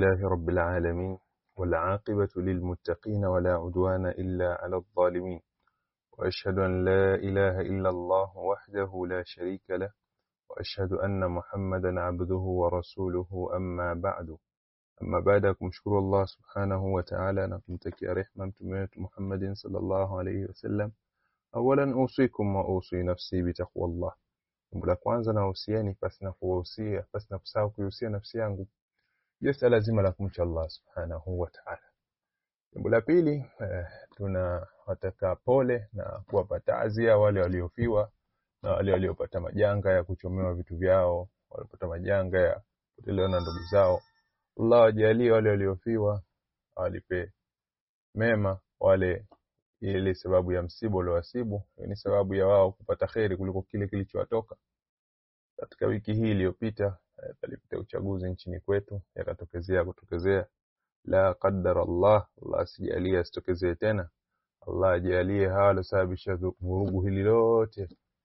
لله رب العالمين والعاقبة للمتقين ولا عدوان إلا على الظالمين وأشهد أن لا إله إلا الله وحده لا شريك له وأشهد أن محمدا عبده ورسوله أما بعد أما بعد kumshukuru Allah subhanahu wa ta'ala na kumtakia rehma mtume wetu Muhammadin sallallahu alayhi wasallam awalan usikum wa usi nafsi bitaqwa Allah jambo la kwanza na usieni pasi na kuwahusia pasi na kusahau kuihusia nafsi yangu juu swala zima la kumcha Allah subhanahu wa ta'ala jambo la pili eh, tunawataka pole na kuwapa taazia wale waliofiwa na wale waliopata majanga ya kuchomewa vitu vyao waliopata majanga ya kupotelewa na ndugu zao Allah wajalie wale waliofiwa awalipe mema wale ile sababu ya msiba uliowasibu ni sababu ya wao kupata kheri kuliko kile kilichowatoka katika wiki hii iliyopita eh, palipita uchaguzi nchini kwetu yakatokezea kutokezea la qaddar Allah Allah asijalie asitokezee tena Allah ajalie hawa waliosababisha vurugu hili lote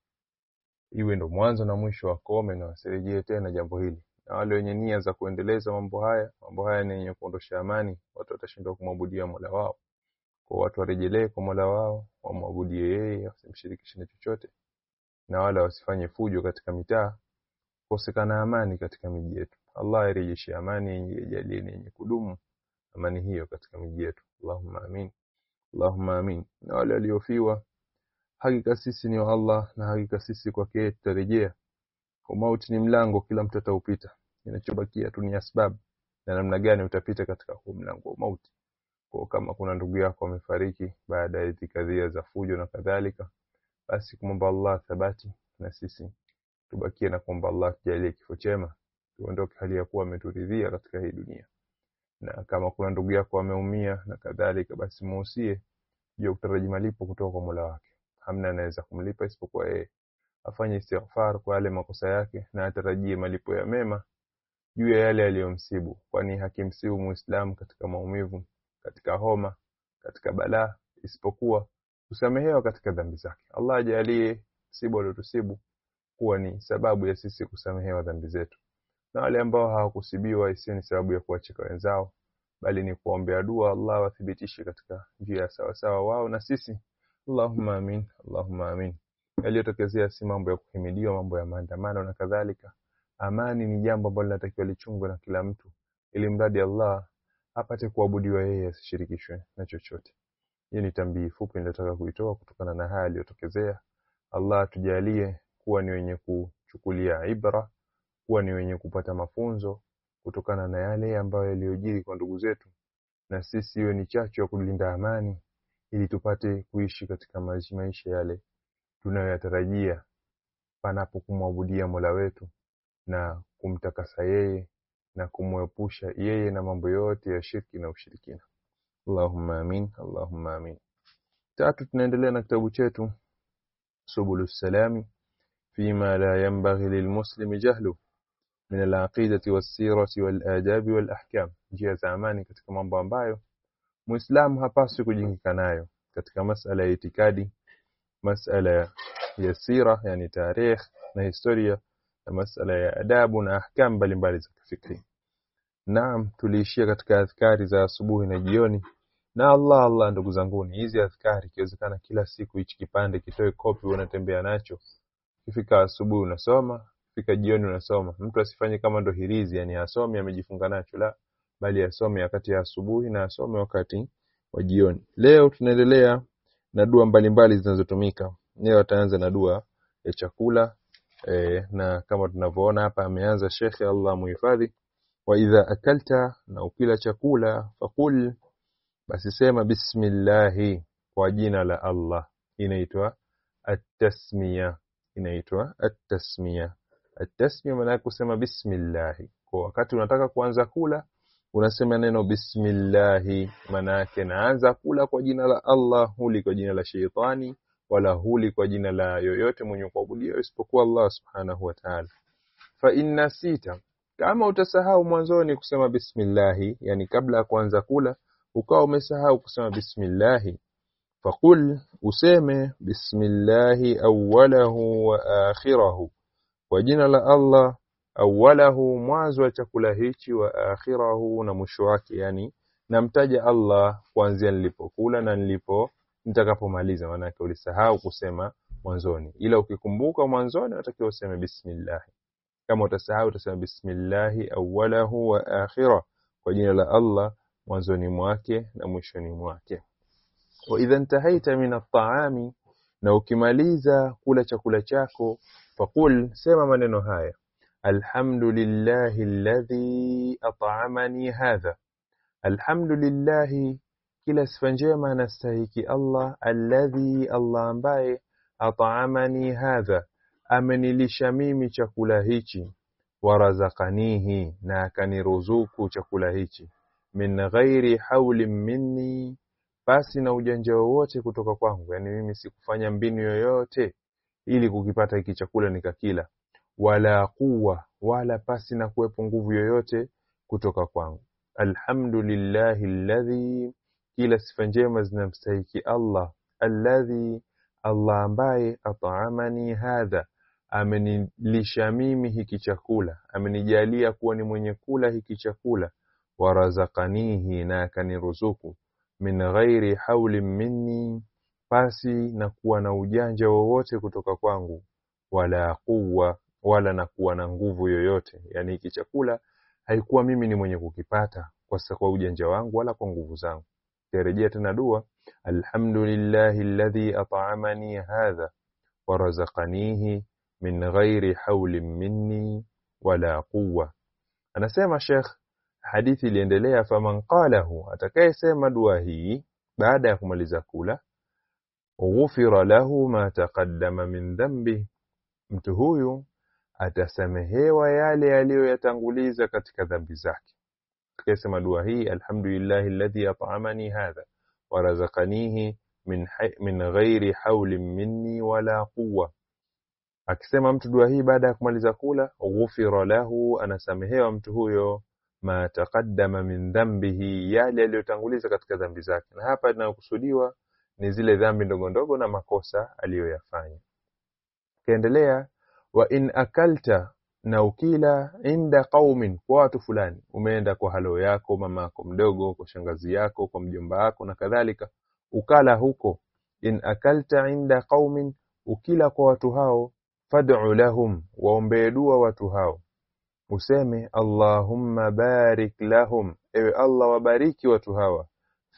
iwe ndo mwanzo na mwisho wakome na wasirejee tena jambo hili na wale wenye nia za kuendeleza mambo haya mambo haya ni yenye kuondosha amani watu watashindwa kumwabudia Mola wao kwa watu warejelee kwa Mola wao wamwabudie yeye wasimshirikishe na chochote na wala wasifanye fujo katika mitaa kosekana amani katika miji yetu Allah airejeshe amani ijalie yenye kudumu amani hiyo katika miji yetu Allahumma amin Allahumma amin na wale waliofiwa hakika sisi ni wa Allah na hakika sisi kwake tutarejea kwa mauti ni mlango kila mtu ataupita inachobakia tu ni asbab na namna gani utapita katika huu mlango wa mauti kwa kama kuna ndugu yako amefariki baada ya itikadhia za fujo na kadhalika basi kumwomba Allah thabati na sisi tubakie na kuomba Allah tujalie kifo chema tuondoke hali ya kuwa ameturidhia katika hii dunia na kama kuna ndugu yako ameumia na kadhalika basi muusie juu kutaraji malipo kutoka kwa Mola wake hamna anaweza kumlipa isipokuwa yeye afanye istighfar kwa yale makosa yake na atarajie malipo ya mema juu ya yale aliyomsibu kwani hakimsibu muislamu katika maumivu katika homa katika balaa isipokuwa kusamehewa katika dhambi zake Allah ajalie msiba uliotusibu kuwa ni sababu ya sisi kusamehewa dhambi zetu na wale ambao hawakusibiwa isiyo ni sababu ya kuwacheka wenzao bali ni kuombea dua Allah wathibitishe katika njia ya sawa sawa wao na sisi Allahumma amin Allahumma amin yaliyotokezea si mambo ya kuhimidiwa mambo ya maandamano na kadhalika amani ni jambo ambalo linatakiwa lichungwe na kila mtu ili mradi Allah apate kuabudiwa yeye asishirikishwe na chochote hii ni tambii fupi nitataka kuitoa kutokana na haya yaliyotokezea Allah tujalie kuwa ni wenye kuchukulia ibra kuwa ni wenye kupata mafunzo kutokana na yale ambayo yaliyojiri kwa ndugu zetu na sisi iwe ni chachu ya kulinda amani ili tupate kuishi katika maisha yale tunayoyatarajia panapo kumwabudia Mola wetu na kumtakasa yeye na kumwepusha yeye na mambo yote ya shirki na ushirikina Allahumma amin Allahumma amin tatu tunaendelea na kitabu chetu subulus salami فيما لا ينبغي للمسلم جهله من العقيدة والسيرة والآداب والأحكام njia za amani katika mambo ambayo muislamu hapaswi kujingika nayo katika masala ya itikadi masala ya sira yani tarikh na historia na masala ya adabu na ahkam mbalimbali za kifikri naam tuliishia katika adhkari za asubuhi na jioni na Allah Allah ndugu zanguni hizi adhkari ikiwezekana kila siku hichi kipande kitoe kopi unatembea nacho Ikifika asubuhi unasoma, ikifika jioni unasoma. Mtu asifanye kama ndo hirizi, yani asome amejifunga nacho, la bali asome wakati ya asubuhi na asome wakati wa jioni. Leo tunaendelea na dua mbalimbali zinazotumika. Leo ataanza na dua ya chakula e, na kama tunavyoona hapa ameanza Shekhe Allah muhifadhi, wa idha akalta, na ukila chakula fakul, basi sema bismillahi, kwa jina la Allah. Inaitwa at-tasmiya inaitwa at-tasmiya. At-tasmiya maana yake kusema bismillah. Kwa wakati unataka kuanza kula unasema neno bismillah, maana yake naanza kula kwa jina la Allah, huli kwa jina la sheitani wala huli kwa jina la yoyote mwenye kuabudia isipokuwa Allah subhanahu wa ta'ala. Fa inna sita, kama utasahau mwanzoni kusema bismillah, yani kabla ya kuanza kula ukawa umesahau kusema bismillah faqul useme bismillahi awwalahu wa akhirahu kwa jina la Allah awalahu mwanzo wa chakula hichi wa akhirahu na mwisho wake yani namtaja Allah kuanzia nilipokula na nilipo nitakapomaliza maanake ulisahau kusema mwanzoni ila ukikumbuka mwanzoni unatakiwa useme bismillah kama utasahau utasema bismillahi awalahu wa akhirah kwa jina la Allah mwanzoni mwake na mwishoni mwake wa idha intahaita min at-ta'ami na ukimaliza kula chakula chako faqul sema maneno haya alhamdulillahi alladhi at'amani hadha alhamdulillahi kila sifa njema anastahiki Allah alladhi Allah ambaye at'amani hadha amenilisha mimi chakula hichi warazakanihi na akaniruzuku chakula hichi min ghairi haulin minni basi na ujanja wowote kutoka kwangu yani mimi sikufanya mbinu yoyote ili kukipata hiki chakula nikakila wala quwa wala pasi na kuwepo nguvu yoyote kutoka kwangu alhamdulillahi alladhi kila sifa njema zinamstahiki Allah alladhi Allah ambaye at'amani hadha amenilisha mimi hiki chakula amenijalia kuwa ni mwenye kula hiki chakula warazakanihi na akaniruzuku min ghairi haulin minni pasi na kuwa na ujanja wowote kutoka kwangu wala quwwa wala na kuwa na nguvu yoyote yani hiki chakula haikuwa mimi ni mwenye kukipata kwa kwa ujanja wangu wala kwa nguvu zangu tarejea tena dua alhamdulillahi alladhi at'amani hadha warazaqanihi min ghairi haulin minni wala quwwa anasema Sheikh hadithi iliendelea faman qalahu atakayesema dua hii baada ya kumaliza kula ghufira lahu ma taqaddama min dhanbi mtu huyu atasamehewa yale aliyoyatanguliza katika dhambi zake atakayesema dua hii alhamdulillahi alladhi at'amani hadha warazaqanihi min min ghairi haulin minni wala quwwa akisema mtu dua hii baada ya kumaliza kula ghufira lahu anasamehewa mtu huyo ma taqaddama min dhanbihi yale aliyotanguliza katika dhambi zake na hapa inayokusudiwa ni zile dhambi ndogo ndogo na makosa aliyoyafanya kaendelea wa in akalta na ukila inda qaumin kwa watu fulani umeenda kwa halo yako mama yako mdogo kwa shangazi yako kwa mjomba wako na kadhalika ukala huko in akalta inda qaumin ukila kwa watu hao fad'u lahum waombee dua watu hao useme Allahumma barik lahum ewe Allah wabariki watu hawa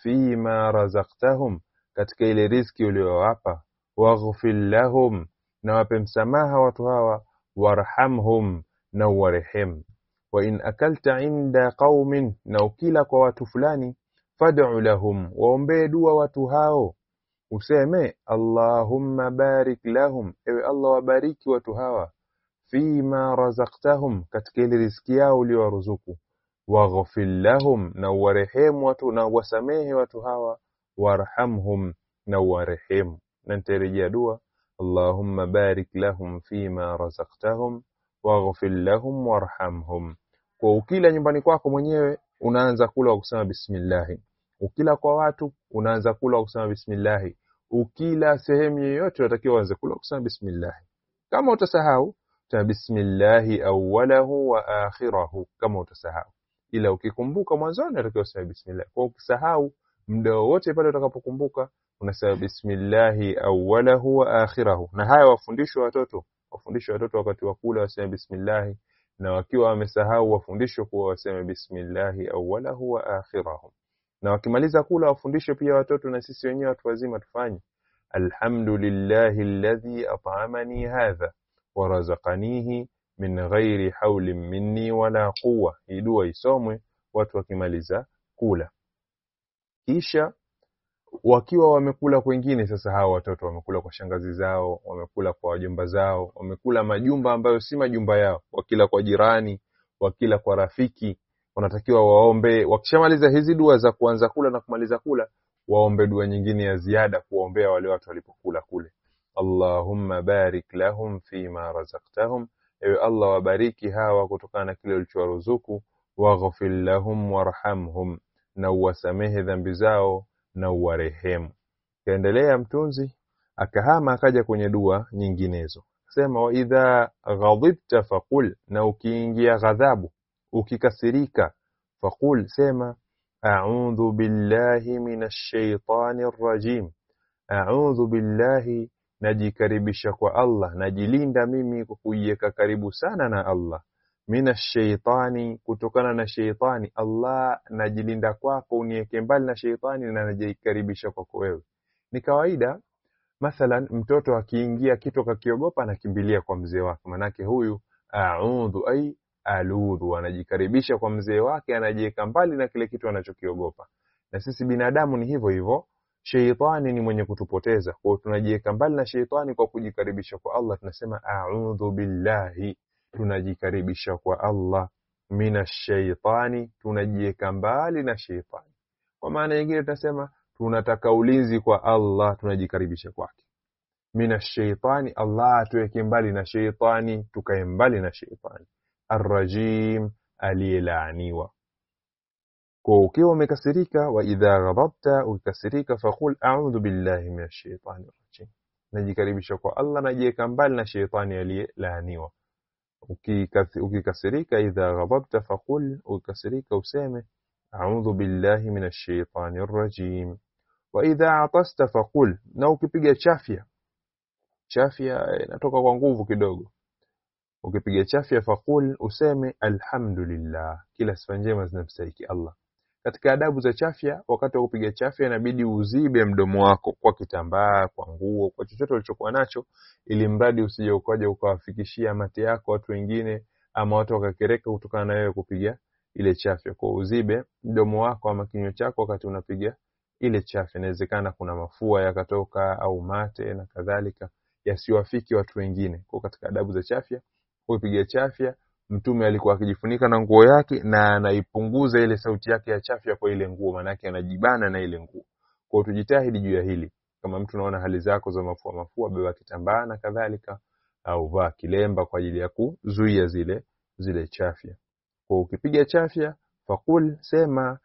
fima razaqtahum katika ile riziki uliyowapa waghfir lahum na wape msamaha watu hawa warhamhum na uwarehemu wa in akalta inda qaumin na ukila kwa watu fulani fad'u lahum waombee dua watu hao useme Allahumma barik lahum ewe Allah wabariki watu hawa fima razaqtahum katika ile riziki yao uliyowaruzuku waghfir lahum na uwarehemu watu na uwasamehe watu hawa warhamhum na uwarehemu na nitarejea dua Allahumma barik lahum fima razaqtahum waghfir lahum warhamhum kwa ukila nyumbani kwako mwenyewe unaanza kula kwa kusema bismillah ukila kwa watu unaanza kula kwa kusema bismillah ukila sehemu yoyote unatakiwa uanze kula kwa kusema bismillah kama utasahau ta bismillahi awwalahu wa akhirahu kama utasahau ila ukikumbuka mwanzoni unatakiwa useme bismillah kwa ukisahau muda wote pale utakapokumbuka unasema bismillahi awwalahu wa akhirahu na haya wafundishwe watoto wafundishwe watoto wakati wa kula waseme bismillah na wakiwa wamesahau wafundishwe kuwa waseme bismillahi awwalahu wa akhirahu na wakimaliza kula wafundishwe pia watoto na sisi wenyewe watu wazima tufanye alhamdulillahi alladhi at'amani hadha warazaqanihi min ghairi haulin minni wala quwwa hii dua isomwe watu wakimaliza kula kisha wakiwa wamekula kwengine sasa hawa watoto wamekula kwa shangazi zao wamekula kwa wajomba zao wamekula majumba ambayo si majumba yao wakila kwa jirani wakila kwa rafiki wanatakiwa waombe wakishamaliza hizi dua za kuanza kula na kumaliza kula waombe dua nyingine ya ziada kuwaombea wale watu walipokula kule Allahumma barik lahum fima razaqtahum ewe Allah wabariki hawa kutokana na kile ulichowaruzuku waghfir lahum warhamhum na uwasamehe dhambi zao na uwarehemu kaendelea mtunzi akahama akaja kwenye dua nyinginezo sema wa idha ghadibta faqul na ukiingia ghadhabu ukikasirika faqul sema a'udhu billahi minash shaitani rrajim a'udhu billahi najikaribisha kwa Allah najilinda mimi kwa kujiweka karibu sana na Allah minash shaitani kutokana na sheitani Allah najilinda kwako uniweke mbali na sheitani na najikaribisha kwako wewe ni kawaida mathalan mtoto akiingia kitu akakiogopa anakimbilia kwa mzee wake manake huyu a'udhu ai aludhu anajikaribisha kwa mzee wake anajiweka mbali na kile kitu anachokiogopa na sisi binadamu ni hivyo hivyo sheitani ni mwenye kutupoteza kwa hiyo tunajiweka mbali na sheitani kwa kujikaribisha kwa Allah tunasema a'udhu billahi tunajikaribisha kwa Allah minash shaitani tunajiweka mbali na sheitani kwa maana nyingine tunasema tunataka ulinzi kwa Allah tunajikaribisha kwake minash shaitani Allah atuweke mbali na sheitani tukae mbali na sheitani arrajim aliyelaaniwa kwa ukiwa umekasirika wa idha ghadabta ukikasirika faqul a'udhu billahi minash shaitani rajim najikaribisha kwa Allah najiweka mbali na sheitani aliyelaaniwa ukikasirika idha ghadabta faqul ukikasirika useme a'udhu billahi minash shaitani rajim wa idha atasta faqul na ukipiga chafya chafya inatoka kwa nguvu kidogo ukipiga chafya faqul useme alhamdulillah kila sifa njema zinamstahiki Allah katika adabu za chafya wakati wa kupiga chafya inabidi uzibe mdomo wako kwa kitambaa kwa nguo kwa chochote ulichokuwa nacho ili mradi usije ukaja ukawafikishia mate yako watu wengine ama watu wakakereka kutokana na wewe kupiga ile chafya kwa uzibe mdomo wako ama kinywa chako wakati unapiga ile chafya inawezekana kuna mafua yakatoka au mate na kadhalika yasiwafiki watu wengine kwa katika adabu za chafya kupiga chafya mtume alikuwa akijifunika na nguo yake na anaipunguza ile sauti yake ya chafya kwa ile nguo manake anajibana na ile nguo kwa tujitahidi juu ya hili kama mtu unaona hali zako za mafua mafua beba kitambaa na kadhalika au vaa kilemba kwa ajili ya kuzuia zile zile chafya kwa ukipiga chafya fakul sema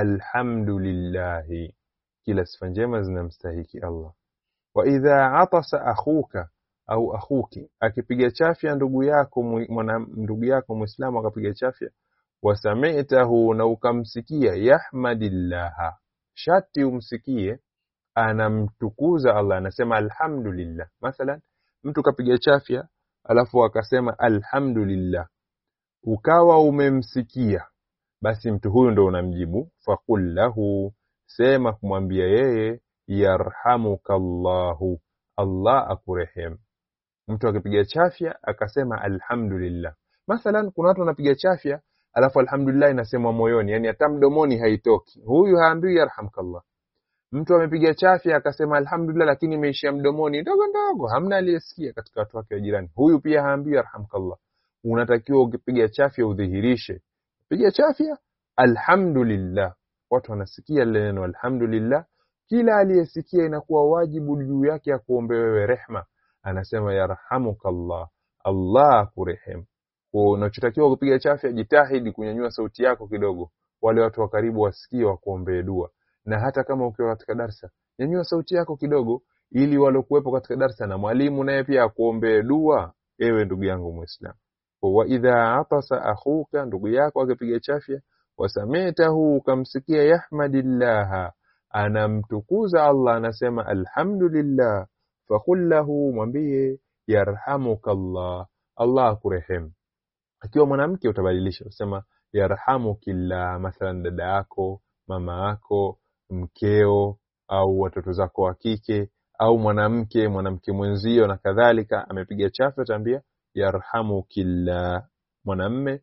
alhamdulillahi kila sifa njema zinamstahiki Allah wa idha atasa akhuka au akhuki akipiga chafya ndugu yako mwana ndugu yako muislamu akapiga chafya wasamitahu na ukamsikia yahmadillaha shati umsikie anamtukuza Allah anasema alhamdulillah mathalan mtu kapiga chafya alafu akasema alhamdulillah ukawa umemsikia basi mtu huyu ndo unamjibu faqul lahu sema kumwambia yeye yarhamukallahu Allah akurehemu mtu akipiga chafya akasema alhamdulillah mathalan kuna watu wanapiga chafya alafu alhamdulillah inasemwa moyoni yani hata mdomoni haitoki huyu haambiwi yarhamkallah mtu amepiga chafya akasema alhamdulillah lakini imeishia mdomoni ndogo ndogo hamna aliyesikia katika watu wake wa jirani huyu pia haambiwi yarhamkallah unatakiwa ukipiga chafya udhihirishe piga chafya alhamdulillah watu wanasikia lile neno alhamdulillah kila aliyesikia inakuwa wajibu juu yake ya kuombe wewe rehma anasema yarhamukallah Allah akurehemu kwa unachotakiwa kupiga chafya jitahidi kunyanyua sauti yako kidogo wale watu wa karibu wasikie wakuombee dua na hata kama ukiwa katika darsa nyanyua sauti yako kidogo ili walokuwepo katika darsa na mwalimu naye pia akuombee dua ewe ndugu yangu muislamu wa idha atasa akhuka ndugu yako akipiga chafya wasamitahu ukamsikia yahmadillah anamtukuza Allah anasema alhamdulillah faqul lahu mwambie yarhamukallah Allah akurehemu akiwa mwanamke utabadilisha usema yarhamukillah mathalan dada yako mama yako mkeo au watoto zako wa kike au mwanamke mwanamke mwenzio na kadhalika amepiga chafya utaambia yarhamukillah mwanamme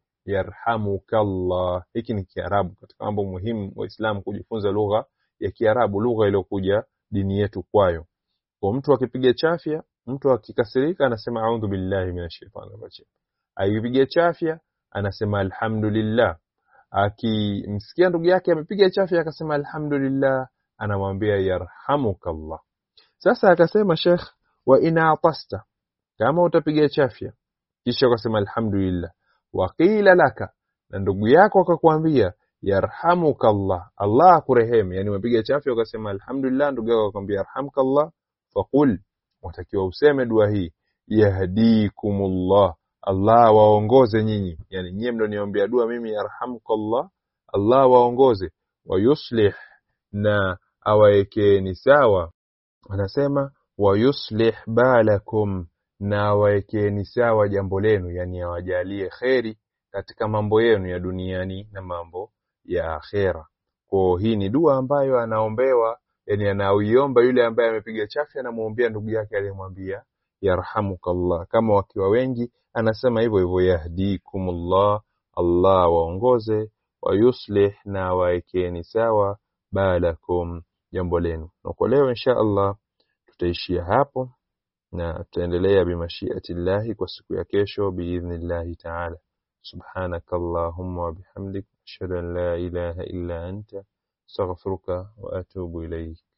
yarhamukallah hiki ni kiarabu katika mambo muhimu waislamu kujifunza lugha ya kiarabu lugha iliyokuja dini yetu kwayo kwa mtu akipiga chafya mtu akikasirika anasema a'udhu billahi minash shaitani rajim akipiga chafya anasema alhamdulillah akimsikia ndugu yake amepiga chafya akasema alhamdulillah anamwambia yarhamukallah sasa akasema sheikh wa ina atasta kama utapiga chafya kisha ukasema alhamdulillah waqila laka na ndugu yako akakwambia yarhamukallah Allah akurehemu yani umepiga chafya ukasema alhamdulillah ndugu yako akwambia yarhamukallah faqul watakiwa useme dua hii yahdikumullah Allah waongoze nyinyi yani nyie mlioniombea dua mimi yarhamukallah Allah waongoze wa yuslih na awaekeeni sawa anasema wa yuslih balakum na awaekeeni sawa jambo lenu yani awajalie kheri katika mambo yenu ya duniani na mambo ya akhera kwa hii ni dua ambayo anaombewa yani anauiomba yule ambaye amepiga chafya anamwombea ndugu yake aliyemwambia yarhamukallah kama wakiwa wengi anasema hivyo hivyo yahdikumullah Allah waongoze wa yuslih na waekeni sawa balakum jambo lenu na kwa leo insha Allah tutaishia hapo na tutaendelea bimashiatillahi kwa siku ya kesho biidhnillahi taala سبحانك اللهم وبحمدك أشهد أن لا إله إلا أنت استغفرك وأتوب إليك